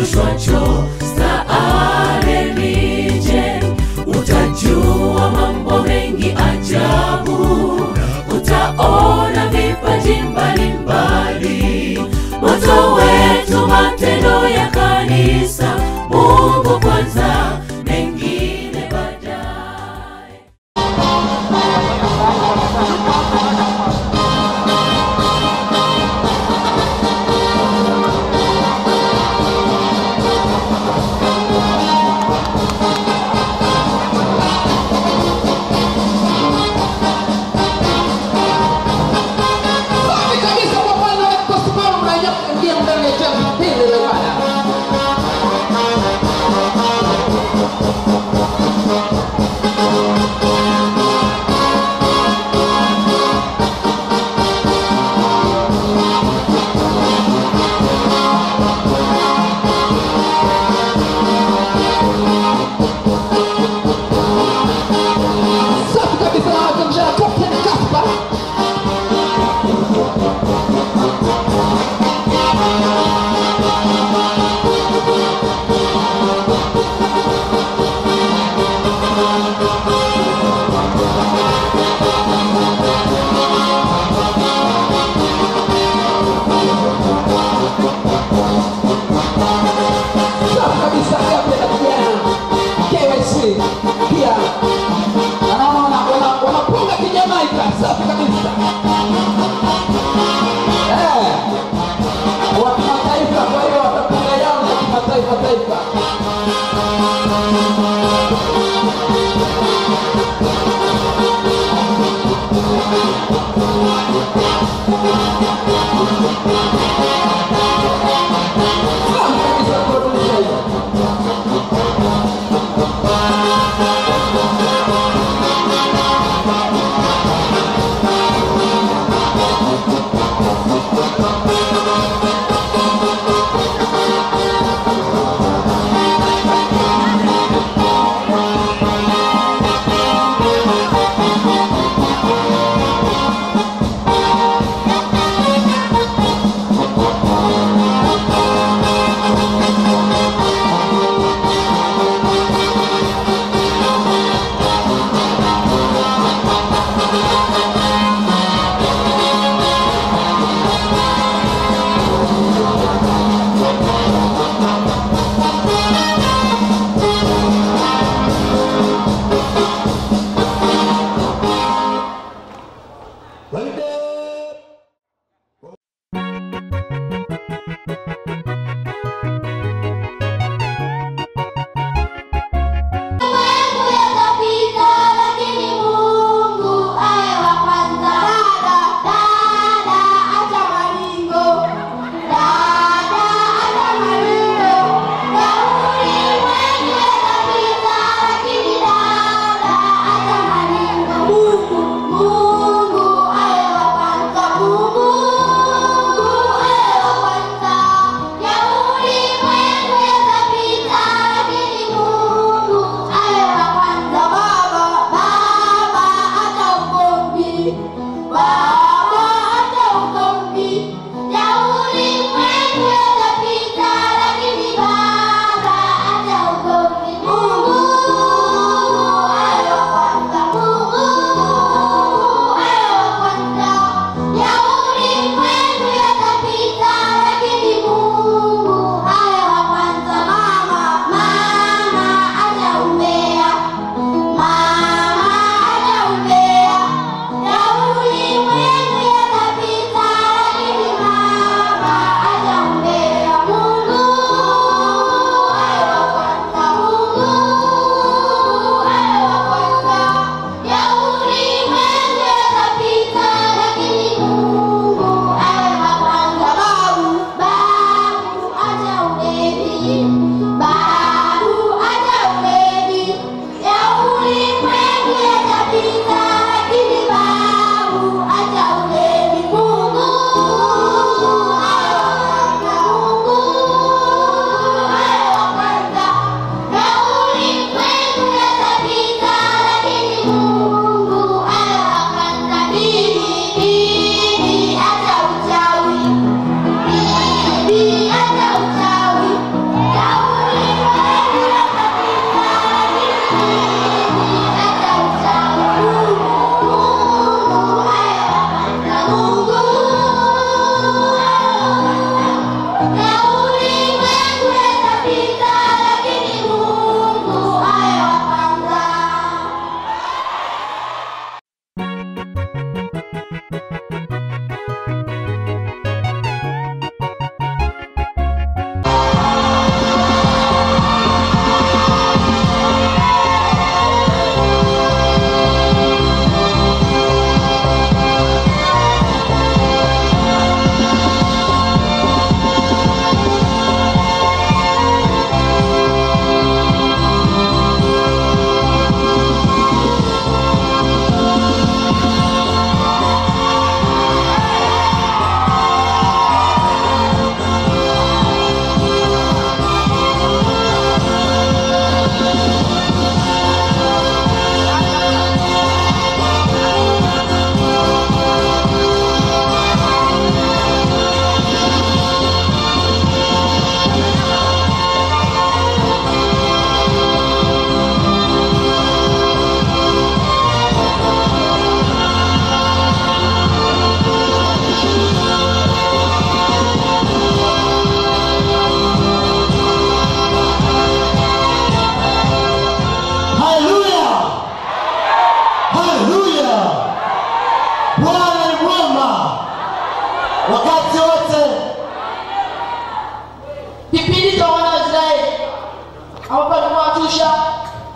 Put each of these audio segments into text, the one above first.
kifurushwacho staareni. Je, utajua mambo mengi ajabu, utaona vipaji mbalimbali. Moto wetu, matendo ya kanisa, Mungu kwanza, mengine baadaye. Safi kabisa kwa Bwana wetu kusimama na ya kuingia ndani ya jengo hili la ibada. Safi kabisa na wakilisha Captain Kaspa. Safi kabisa Captain na kijana KYC pia anaona wana- wana- wanapunga kijamaika safi kabisa Eh, wa kimataifa kwa hiyo watapunga yao ya kimataifa taifa Safi kabisa producer hiyo.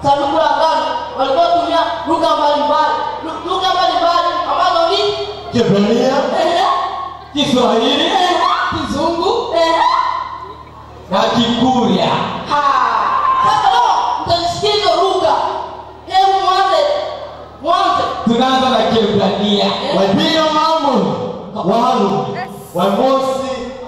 sanduku la agano walikuwa tumia lugha mbalimbali Lu- lugha mbalimbali ambazo ni Kiebrania, eh, Kiswahili, eh, Kizungu eh, na Kikurya. ha. Sasa leo mtazisikia hizo lugha. Hebu mwanze mwanze Tunaanza na Kiebrania. Waibino Mamu, Wahalu, Wamosi.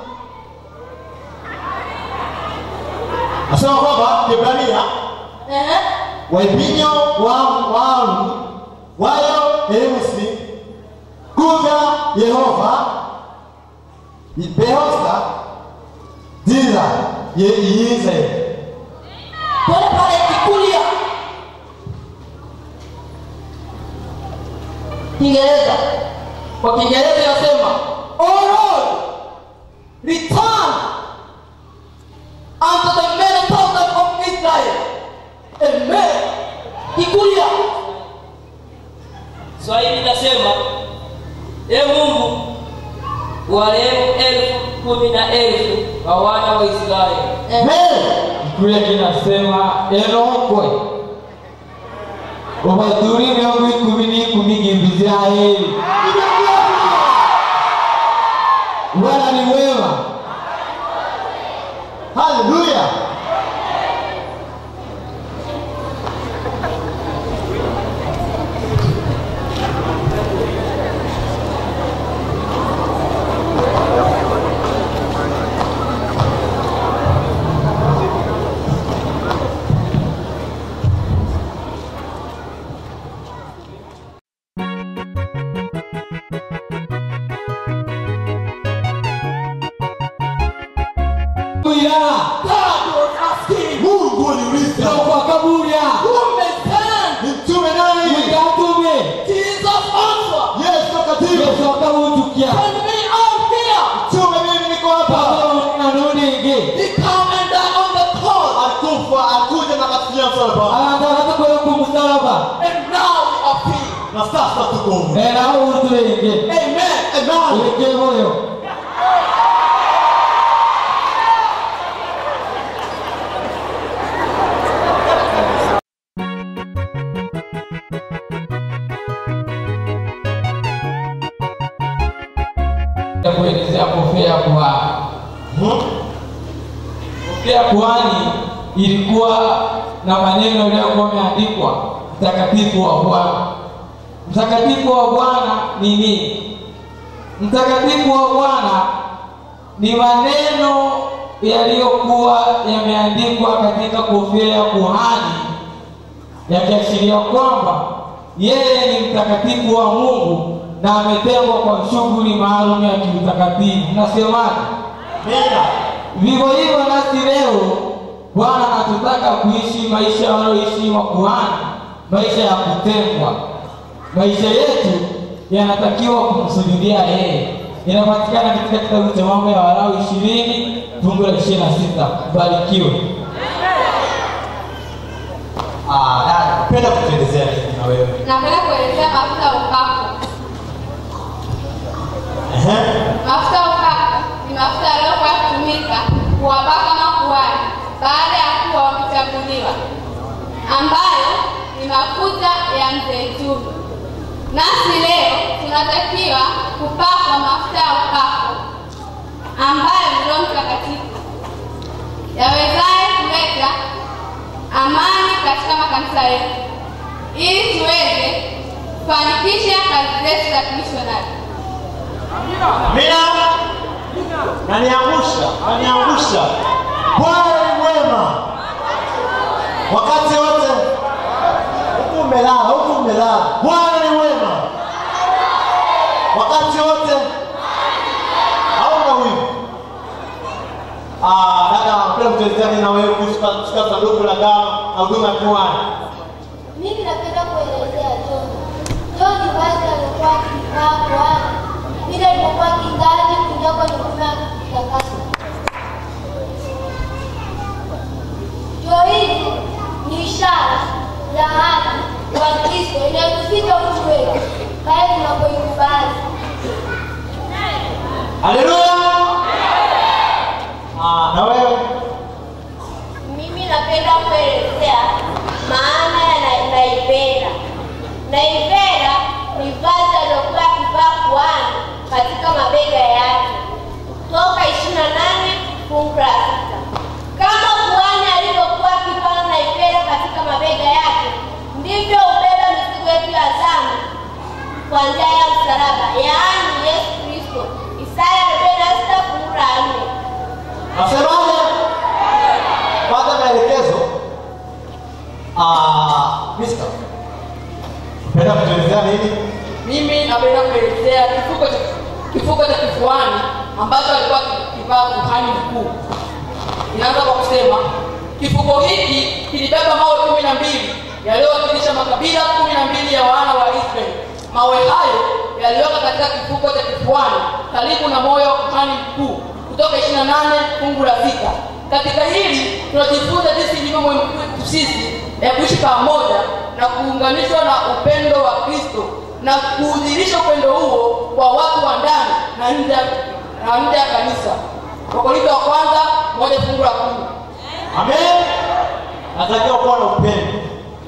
Nasema kwamba Kiebrania, eh, Waibinyo wa Wahalu, Wayo Eusi, Kuga Yehova, Behosa, Dira Ye Iyize. pale pale Kikuria Kiingereza kwa Kiingereza inasema "O Lord return unto the many thousands of Israel amen Kikuria Swahili inasema e Mungu warehemu elfu kumi na elfu wa wana wa Israeli. Amen. Kikurya kinasema enokwe ubadhuri miongo ikumi n'ikumi ng'Ibisirayeli. Bwana ni wema. Hallelujah. Kuya. God was asking Mungu aliuliza Kwa kaburia. who may stand ni mtume nani? Mkatume. Jesus answered Yesu takatifu. Yesu akamutukia. send me out here Mtume mimi niko hapa. Pagano na nunigi. he come and die on the cross Alikufa, alikuja na katulia msalaba. Anataka kwenda kumsalaba. and now we are free Na sasa tuko huru. Era urutulenge. amen Amen. Uleke moyo. kuelezea kofia ya kuhani. Hmm? Kofia ya kuhani ilikuwa na maneno yaliyokuwa yameandikwa mtakatifu wa Bwana. Mtakatifu wa Bwana ni nini? Mtakatifu wa Bwana ni maneno yaliyokuwa yameandikwa katika kofia ya kuhani yakiashiria kwamba yeye ni mtakatifu wa Mungu na ametengwa kwa shughuli maalum ya kiutakatifu. Nasemaje? Amina. Vivyo hivyo nasi leo Bwana anatutaka kuishi maisha wanayoishi makuhani, maisha ya kutengwa. Maisha yetu yanatakiwa kumsujudia yeye. Inapatikana katika kitabu cha Mambo ya Walawi ishirini fungu la ishirini na sita. Barikiwe. Ah, dada, napenda kutuelezea kitu na wewe. Napenda kuelezea mafuta ya upako. Ehe. Mafuta ya upako ni mafuta yaliyokuwa yakitumika kuwapaka makuhani baada ya kuwa wamechaguliwa, ambayo ni mafuta ya mzeituni. Nasi leo tunatakiwa kupakwa mafuta ya upako ambayo ni Roho Mtakatifu yawezaye kuleta amani katika makanisa yetu ili tuweze kufanikisha kazi zetu za kimishonari. Amina. Naniangusha, naniangusha. Bwana ni mwema. Wakati wote huku umelala, huku umelala. Bwana ni mwema. Wakati wote hauna wivu. Ah, dada, napenda kutuelezea nini na wewe kuhusu katika sanduku la dawa na huduma ya kuhani. Mimi napenda kuelezea John. John ni basi alikuwa akikaa kwani vile alipokuwa kingaji kuingia kwenye huduma ya kutakasa. Joo hili ni ishara ya haki wa Kristo inayotufika utu wetu pale tunapoikubali. Haleluya. Ah, na wewe Mimi napenda kuelezea maana fungu la sita. Kama kuhani alivyokuwa akipanda na ipera katika mabega yake, ndivyo ubeba mizigo yetu ya dhambi kwa njia ya msalaba, yaani Yesu Kristo. Isaya arobaini na sita fungu la nne. Nasemaje? Pata maelekezo. Ah, Mister. Penda kutuelezea nini? mimi napenda kuelezea kifuko cha kifuko cha kifuani ambacho alikuwa kivaa kuhani mkuu inaanza kwa kusema kifuko hiki kilibeba mawe kumi na mbili yaliyowakilisha makabila kumi na mbili ya wana wa israeli mawe hayo yaliweka katika kifuko cha kifuani karibu na moyo wa kuhani mkuu kutoka 28 fungu la sita katika hili tunajifunza jinsi ilivyo muhimu kwetu sisi ya kuishi pamoja na kuunganishwa na upendo wa kristo na kuudhirisha upendo huo kwa watu wa ndani na nje ya- na nje ya kanisa wakorintho wa kwanza moja fungu la kumi Amen. Natakiwa kuwa na upendo.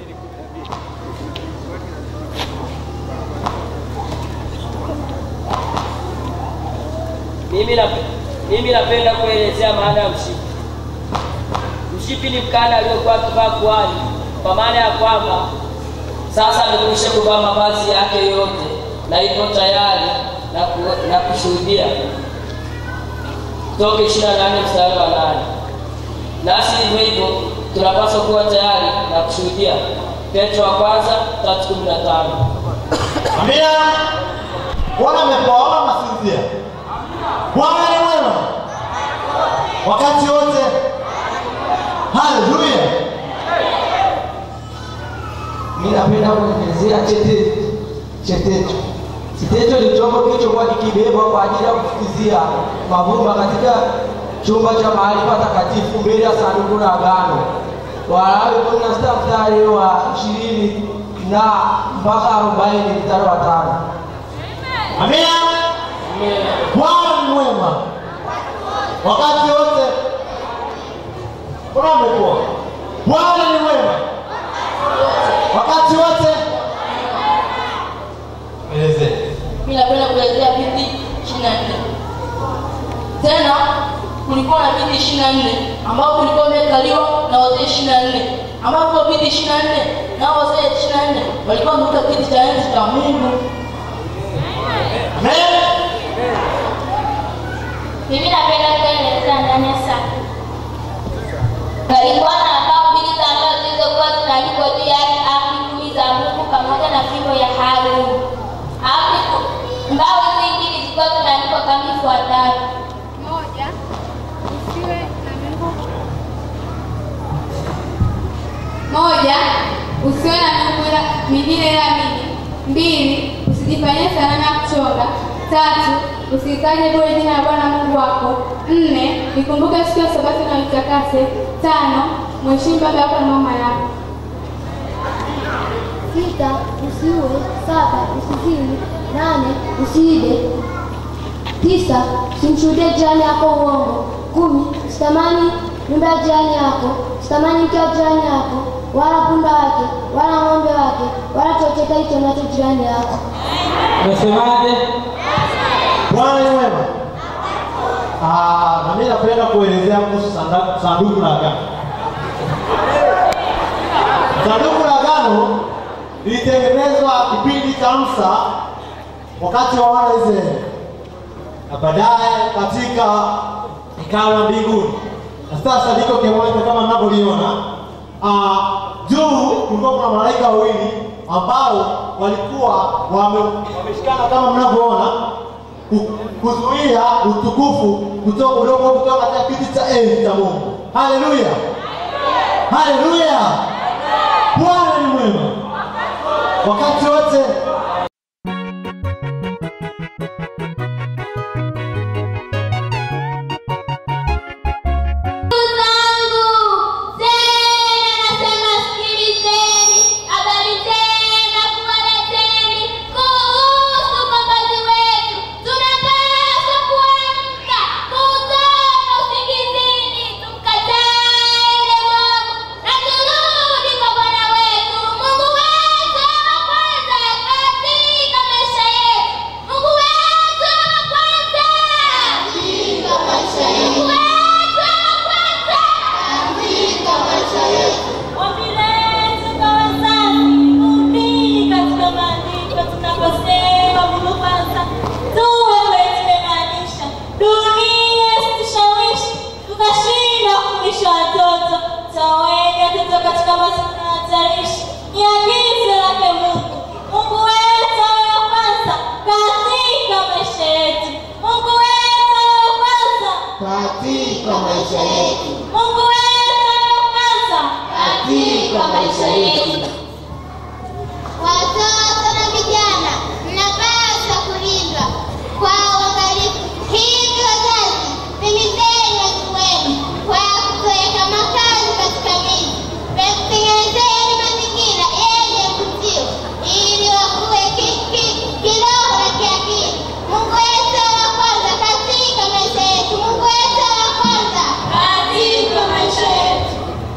Mimi na mimi napenda kuelezea maana ya mshipi. Mshipi ni mkanda aliokuwa akivaa kuhani, kwa maana ya kwamba sasa amekwisha kuvaa mavazi yake yote na iko tayari na, ku, na kushuhudia. Kutoka 28 mstari wa nane. Nasi hivyo hivyo tunapaswa kuwa tayari na kushuhudia. Petro wa kwanza 3:15. Amina. Bwana amepoa masinzia. Bwana ni mwema. Wakati wote. Haleluya. Mimi napenda kuelezea chetecho. Chetecho. Chetecho ni chombo kilichokuwa kikibebwa kwa ajili ya kufukizia mavumba katika chumba cha mahali patakatifu mbele ya sanduku la agano. Walawi kumi na sita mstari wa ishirini na mpaka arobaini mstari wa tano. Amina. Bwana ni mwema. Wakati wote. Bwana amepoa. Bwana ni mwema. Wakati wote. Elezea. mi napenda kuelezea viti ishiri na nne tena kulikuwa na viti ishiri na nne ambao vilikuwa vimekaliwa na wazee ishiri na nne ambapo viti ishiri na nne nao wazee ishiri na nne walikuwa wamekuta kiti cha enzi cha mungu Amen. Mimi napenda kuelezea ndani ya safu. Palikuwa na mbao mbili za mbao zilizokuwa zimeandikwa juu yake amri kumi za Mungu pamoja na fimbo ya Haruni. Amri ku- mbao hizi mbili zilikuwa zimeandikwa kama ifuatavyo. moja usiwe na miungu moja usiwe na miungu ila- mingine ila mimi mbili usijifanyie sanamu ya kuchonga tatu usilitaje bure jina la bwana mungu wako nne ikumbuke siku ya sabato na uitakase tano mheshimu baba yako na mama yako Sita, usiue. Saba, usizini. Nane, usiibe. Tisa, usimshuhudie jirani yako uongo. Kumi, usitamani nyumba ya jirani yako, usitamani mke wa jirani yako, wala punda wake, wala ng'ombe wake, wala chochote hicho nacho jirani yako. Umesemaje? Bwana ni mwema. Ah, na mimi napenda kuelezea kuhusu sanda- sanduku la agano. Sanduku la agano lilitengenezwa kipindi cha Musa wakati wa wana wa Israeli, na baadaye katika ikawa mbinguni, na sasa liko kiwanja kama mnavyoliona. Ah, juu kulikuwa kuna malaika wawili ambao walikuwa wame- wameshikana kama mnavyoona ku- kuzuia utukufu kutoka udogo kutoka katika kiti cha enzi cha Mungu. Haleluya, haleluya! Bwana ni mwema wakati wote. zangu tena nasema sikilizeni habari tena kuwaleteni kuhusu mkombozi wetu tunapaswa kuamka kutoka usingizini tumkatae mwovu na turudi kwa bwana wetu katika maisha yetu, Mungu wetu wa kwanza katika maisha yetu. Watoto na vijana mnapaswa kulindwa kwa uangalifu. Hivi wazazi, himizeni watoto wenu kwa kuweka makazi katika miji, tengenezeni mazingira yenye mvutio ili wakuwe ki- ki- kiroho na kiakili. Mungu wetu wa kwanza katika maisha yetu. Mungu wetu wa kwanza katika maisha yetu.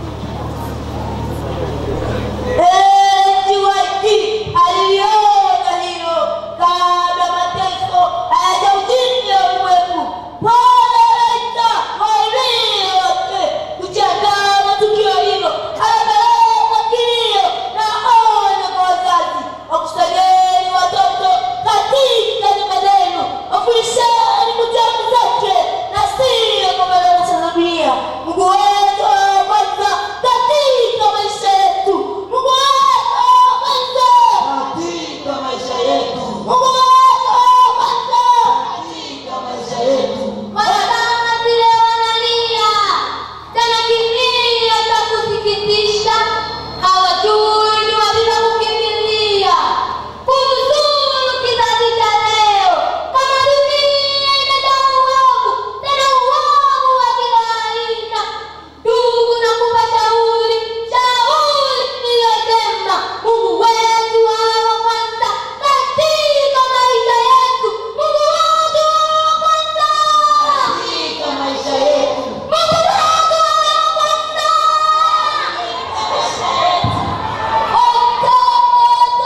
aliliona hilo kabla mateso hayajaujiza ulimwengu. Bwana anaita walio wote kujiandaa na tukio hilo. Anapeleka kilio na onyo kwa wazazi, wakusanyeni watoto katika nyumba zenu, wafundisheni kitabu zake na sio kwa maneno ya dunia. Mungu wetu wa kwanza katika maisha yetu. Mungu wetu wa kwanza Katika maisha yetu, Mungu wetu wa kwanza katika maisha yetu. Wanadamu vile wanalia tena kilio cha kusikitisha, hawajui ni wapi pa kukimbilia. Kuhuzuru kizazi cha leo, kama dunia imejaa uovu, tena uovu wa kila aina. Ndugu, nakupa shauri, shauri iliyosema Mungu wetu wa kwanza katika maisha yetu. Mungu wetu wa kwanza Katika maisha yetu, Mungu wetu wa kwanza. Watoto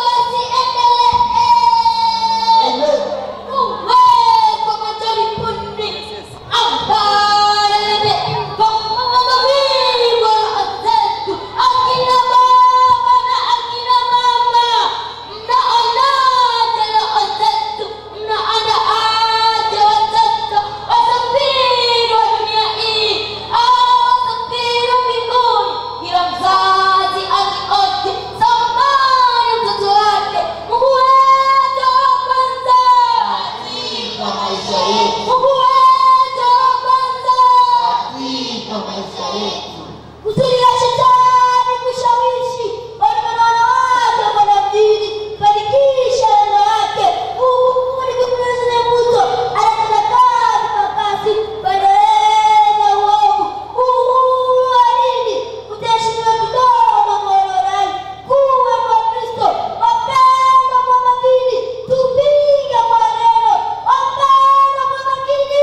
wasiendelee kuwekwa machoni punde ambaye amevamiwa zetu akina baba na akina mama mnaonaje roho zetu mnaandaaje watoto wasafiri wa dunia hii au wasafiri wa mbinguni kila mzazi alioje thamani mtoto wake mungu wetu wa kwanza katika maisha yetu, mungu wetu wa kwanza katika maisha yetu. kuzuia shetani kushawishi wanaume na wanawake kwenda mjini kufanikisha lengo lake. Mungu ni kupunguza mvuto, anatenda kazi kwa kasi kuendeleza uovu. Mungu wa dini utaheshimiwa kidogo kwa walodai kuwa ni Wakristo wapendwa kwa makini, tupige kwa neno wapendwa kwa makini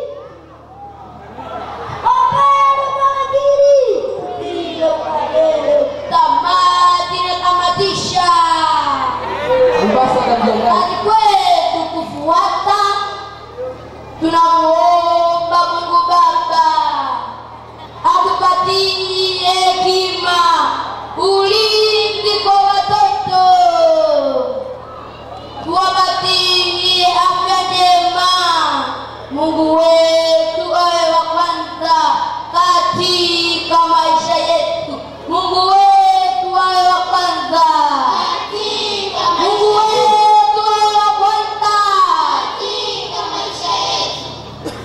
Kamati inakamatisha kazi kwetu kufuata. Tunamuomba Mungu Baba atupatie hekima, ulinzi kwa watoto, tuwapatie afya njema. Mungu wetu awe wa kwanza katika maisha yetu. Mungu wetu awe wa kwanza. Mungu wetu awe wa kwanza. katika maisha yetu.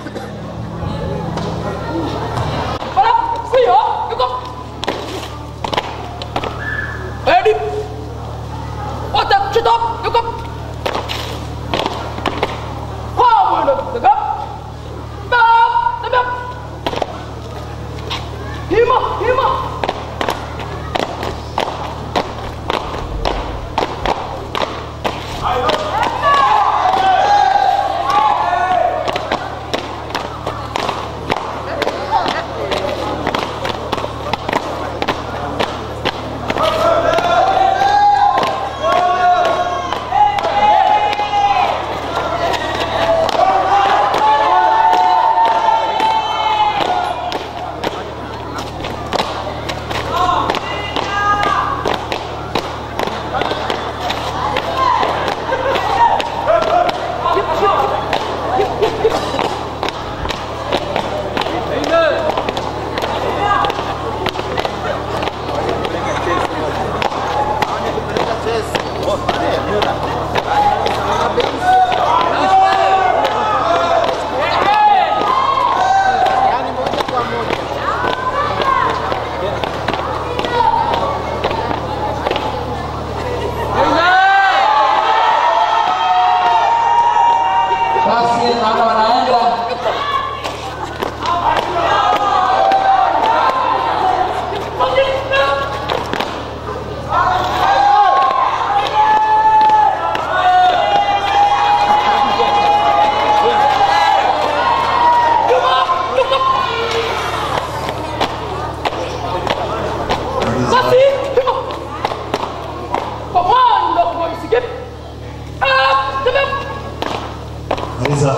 Basi, hivyo. Kwa mwanga kwa msikiti. Ah, tena. Maliza.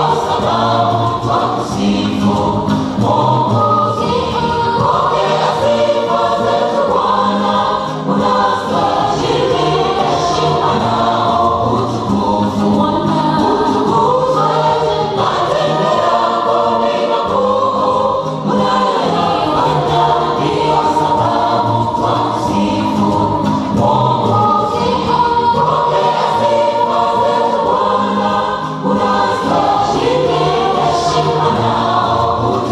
Unastahili heshima nao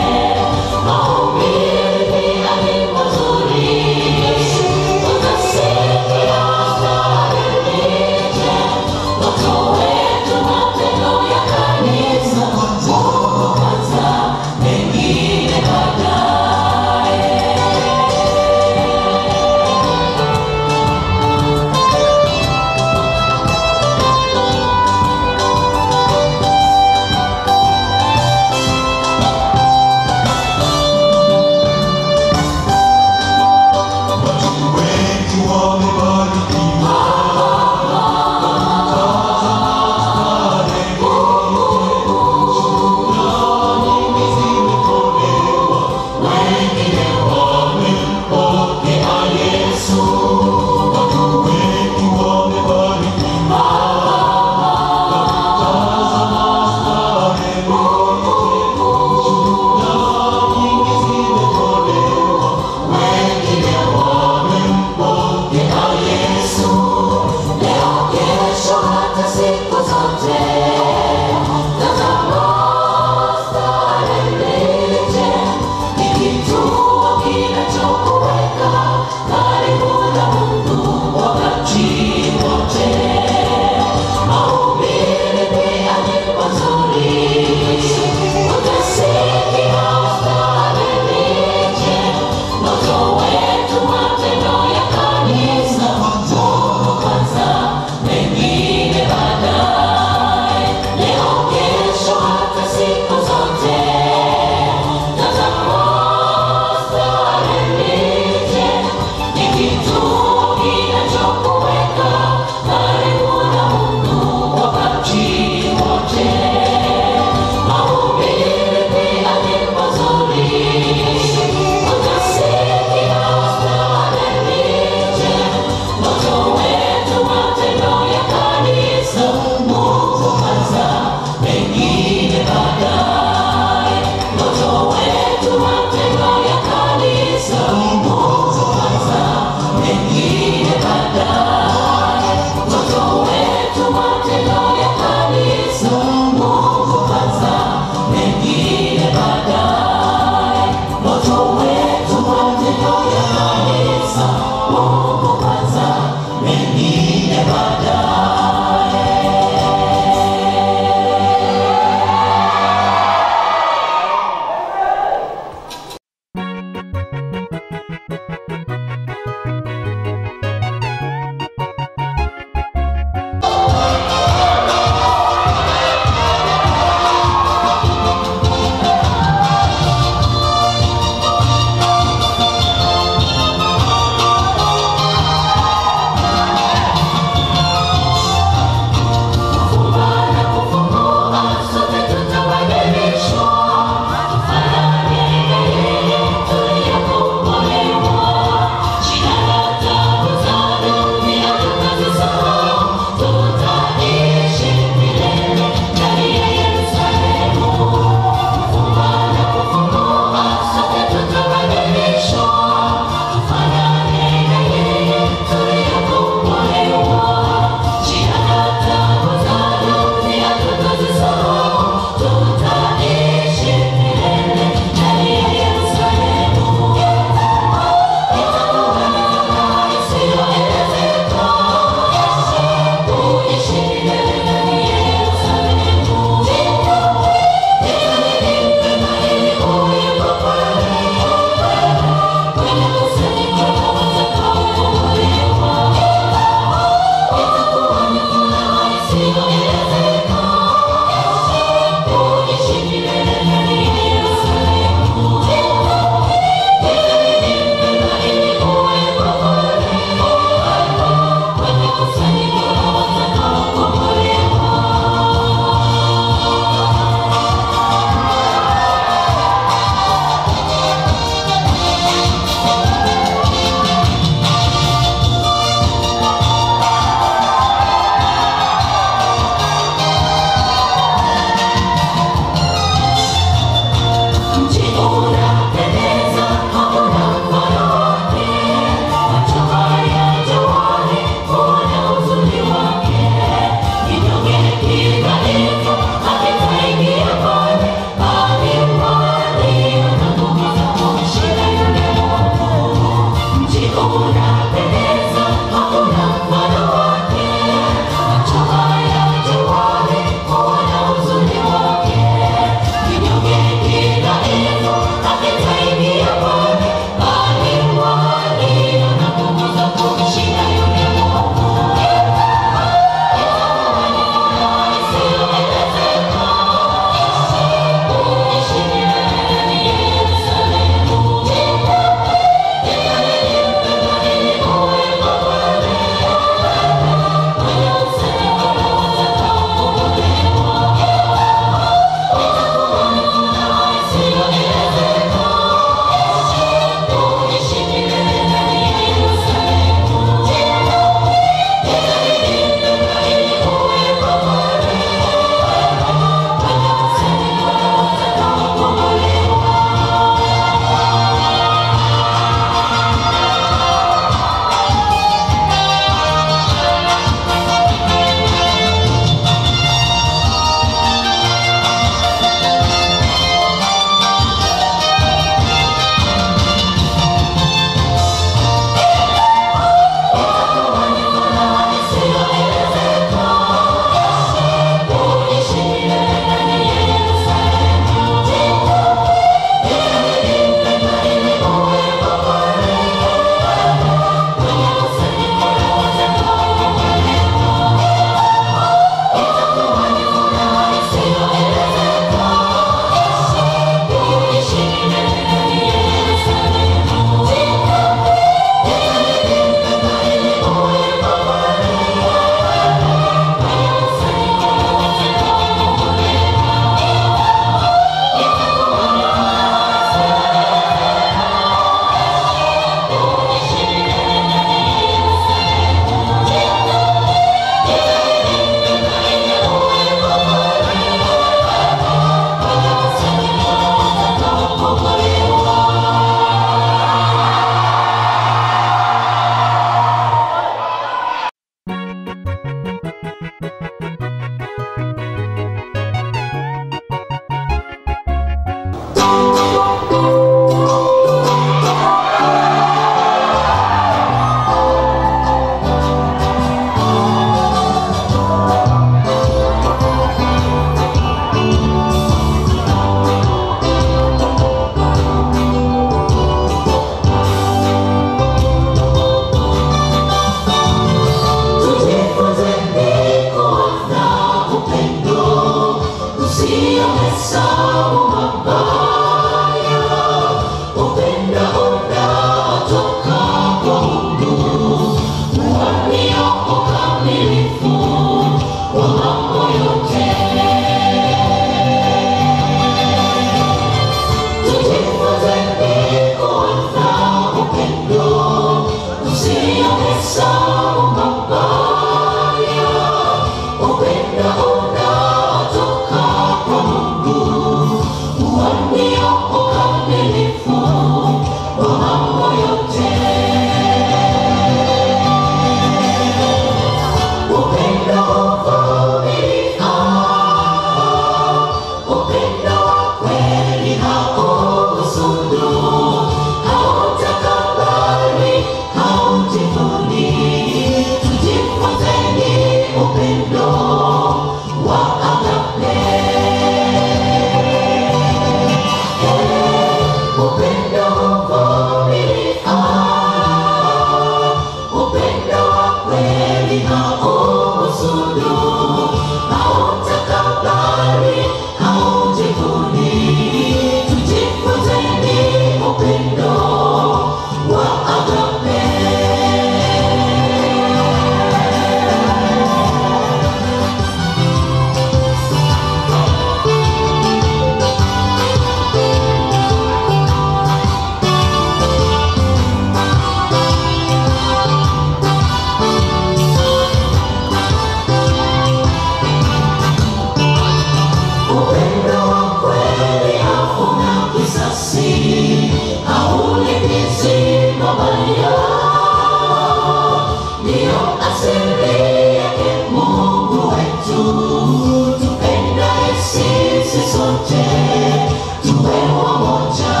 asili yake Mungu wetu, tupendaye sisi sote tuwe wamoja.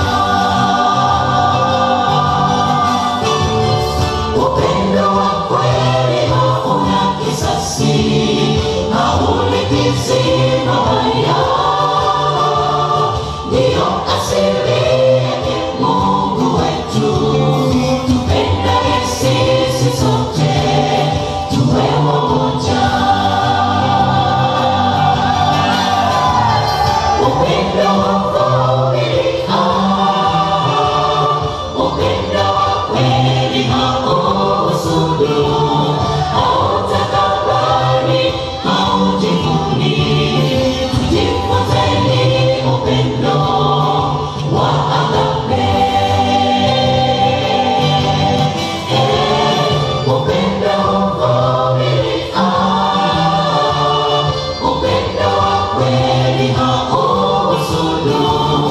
Upendo wa kweli hauna kisasi, haulipizi mabaya, ndiyo asili yake Mungu wetu, tupendaye sisi sote tuwe wamoja. Upendo wa kuvumilia, upendo wa kweli hauhusudu, hautakabari, haujivuni. Tujifunzeni upendo wa agape. Upendo huvumilia, upendo wa kweli hauhusudu,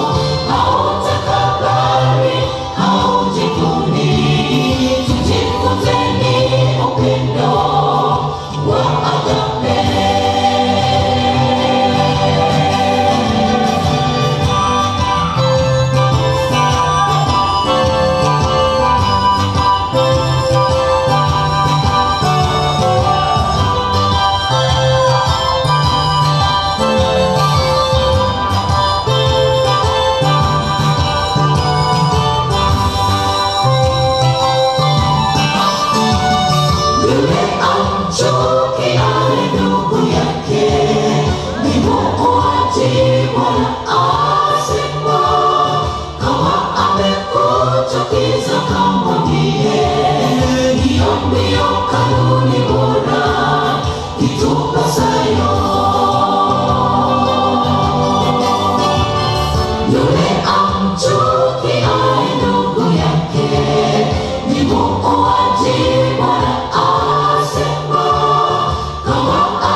hautakabari, haujivuni. Tujifunzeni upendo wa agape. Yule amchukiaye ndugu yake ni muuaji, Bwana asema. Kama amekuchukiza kamwambie, hiyo ndiyo kanuni bora itupasayo. Yule amchukiaye ndugu yake ni muuaji, Bwana asema. Kama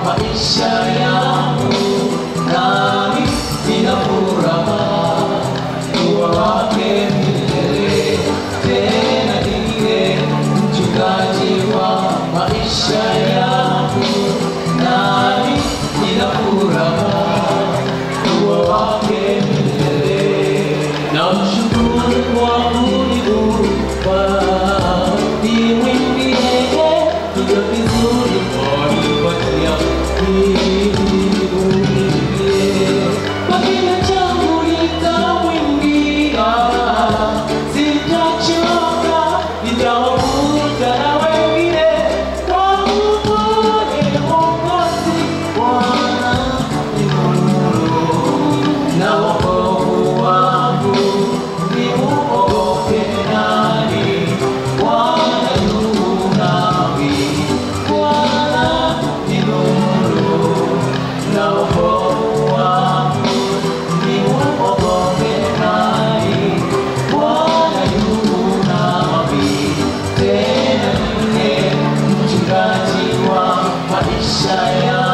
maisha yangu, nami nina furaha kuwa wake milele. Tena ndiye mchungaji wa maisha yangu, nami nina furaha kuwa wake milele. Namshukuru kwa kuniumba, nimwimbie kilio kizuri wanipatia, nimwimbie kwa kinywa changu nitamwimbia, sitachoka, nitawavuta na wengine kwa upole Mwokozi Bwana ni Mungu na wokovu wangu ni uogope nani? Bwana yu nami, Bwana ni nuru na wokovu wangu ni uogope nani? Bwana yu nami, tena ndiye mchungaji wa maisha yangu.